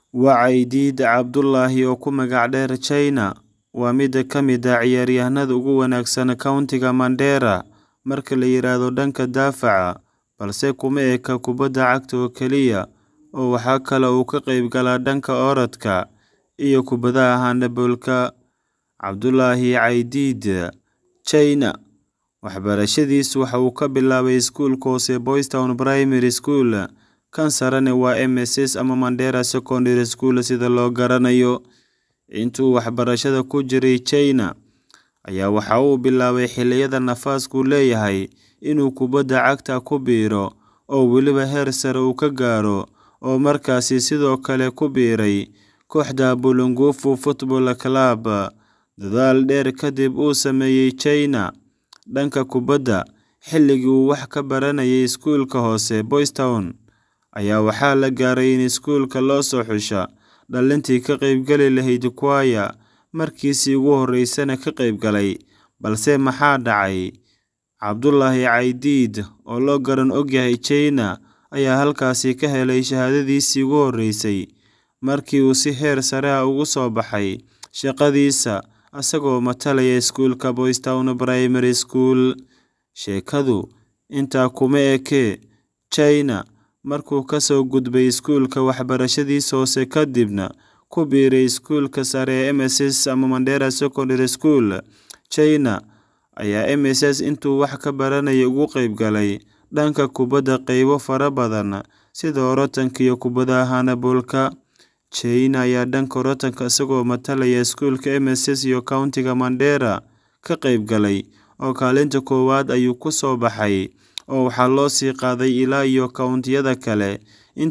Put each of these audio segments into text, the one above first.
Wacyidiid Cabdullaahi oo ku magac dheer China waa mid ka mid ah ciyaaryahanada ugu wanaagsan countiga Mandera marka la yiraahdo dhanka daafaca, balse kuma eka kubadda cagta oo kaliya oo waxa kale oo uu ka qaybgalaa dhanka orodka iyo kubbadaha handball-ka. Cabdullaahi Wacyidiid China waxbarashadiisa waxa uu ka bilaabay iskuulka hoose Boys Town Primary School, kan sarena waa MSS ama Mandera Secondary School sida loo garanayo. Intii uu waxbarashada ku jiray China, ayaa waxa uu bilaabay xilliyada nafasku leeyahay inuu kubadda cagta ku biiro oo weliba heer sare uu ka gaaro, oo markaasi sidoo kale ku biiray kooxda Bulungufu Football Club. Dadaal dheer kadib uu sameeyay China dhanka kubadda xilligii uu wax ka baranayay iskuulka hoose Boys Town, ayaa waxaa la gaaray in iskuulka loo soo xusho dhalintii ka qaybgali lahayd choir markiisii ugu horeysayna ka qaybgalay. Balse maxaa dhacay? Cabdullaahi Wacyidiid oo loo garan ogyahay China ayaa halkaasi ka helay shahaadadiisii ugu horeysay markii uu si heer sare ah uga soo baxay shaqadiisa isagoo matalaya iskuulka Boys Town Primary School. Sheekadu intaa kuma ekee, China markuu ka soo gudbay iskuulka waxbarashadiisa hoose kadibna ku biiray iskuulka sare ee MSS ama Mandera Secondary School, China ayaa MSS intuu wax ka baranayay uga qaybgalay dhanka kubadda qaybo fara badan sida orodka iyo kubbadaha handball-ka. China ayaa dhanka orodka isagoo matalaya iskuulka MSS iyo countiga Mandera ka qaybgalay oo kaalinta koowaad ayuu ku soo baxay oo waxaa loo sii qaaday ilaa iyo countiyada kale.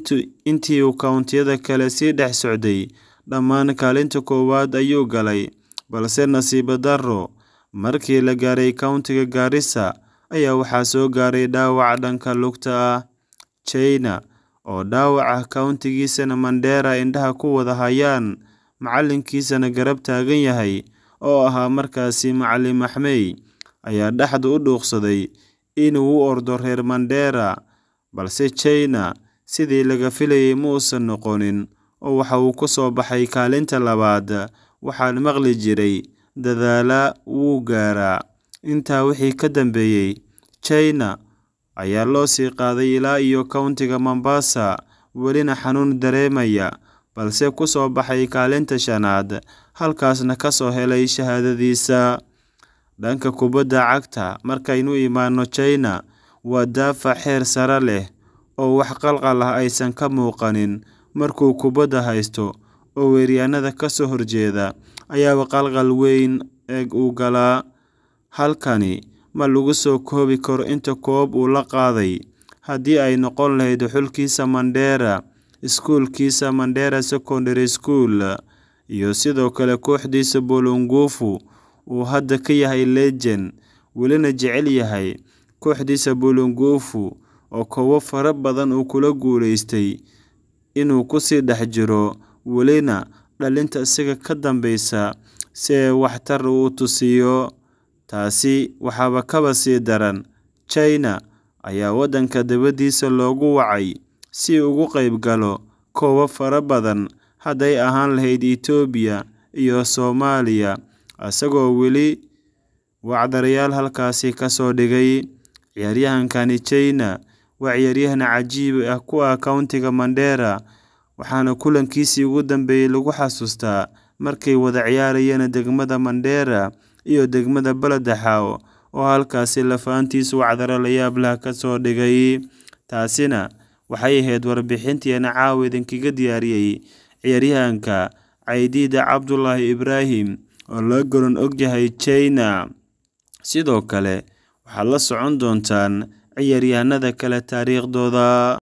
Intii uu countiyada kale sii dhex socday, dhammaan kaalinta koowaad ayuu galay, balse nasiib darro, markii la gaaray countiga Garissa ayaa waxaa soo gaaray dhaawac dhanka lugta ah. China oo dhaawac ah countigiisana Mandera indhaha ku wada hayaan, macalinkiisana garab taagan yahay oo ahaa markaasi Macalin Maxmey, ayaa dhexda u dhuuqsaday inuu u ordo reer Mandera, balse China sidii laga filayay ma uusan noqonin oo waxa uu ku soo baxay kaalinta labaad. Waxaan maqli jiray "Dadaala wuu gaaraa." Intaa wixii ka dambeeyay, China ayaa loo sii qaaday ilaa iyo countiga Mombasa, welina xanuun dareemaya, balse ku soo baxay kaalinta shanaad, halkaasna ka soo helay shahaadadiisa. Dhanka kubadda cagta, markaynu imaano China, waa daafac heer sare leh oo wax qalqal ah aysan ka muuqanin markuu kubadda haysto, oo weeraryahanada ka soo horjeeda ayaaba qalqal weyn u galaa. Halkani ma lagu soo koobi karo inta koob uu la qaaday, haddii ay noqon lahayd xulkiisa Mandera, iskuulkiisa Mandera Secondary School, iyo sidoo kale kooxdiisa Bulungufu uu hadda ka yahay legend, welina jecel yahay. Kooxdiisa Bulungufu oo koobab fara badan uu kula guuleystay inuu ku sii dhex jiro, welina dhalinta isaga ka dambeysa si ay waxtar u tusiyo. Taasi waxaaba kaba sii daran, China ayaa waddanka dibadiisa loogu wacay si uu uga qaybgalo koobab fara badan hadday ahaan lahayd Itoobiya iyo Soomaaliya, isagoo weli wacdarayaal halkaasi ka soo dhigay. Ciyaaryahankani China waa ciyaaryahan cajiib ah ku ah countiga Mandera, waxaana kulankiisii ugu dambeeyay lagu xasuustaa markay wada ciyaarayeen degmada Mandera iyo degmada Baladaxaawo oo halkaasi lafahantiisu wacdaro la yaab leh ka soo dhigay. Taasina waxay ahayd warbixinteena caawa idinkaga diyaariyay ciyaaryahanka Wacyidiid Cabdullaahi Ibraahim oo loo garan ogyahay China. Sidoo kale waxaad la socon doontaan ciyaaryahanada kale taariikhdooda.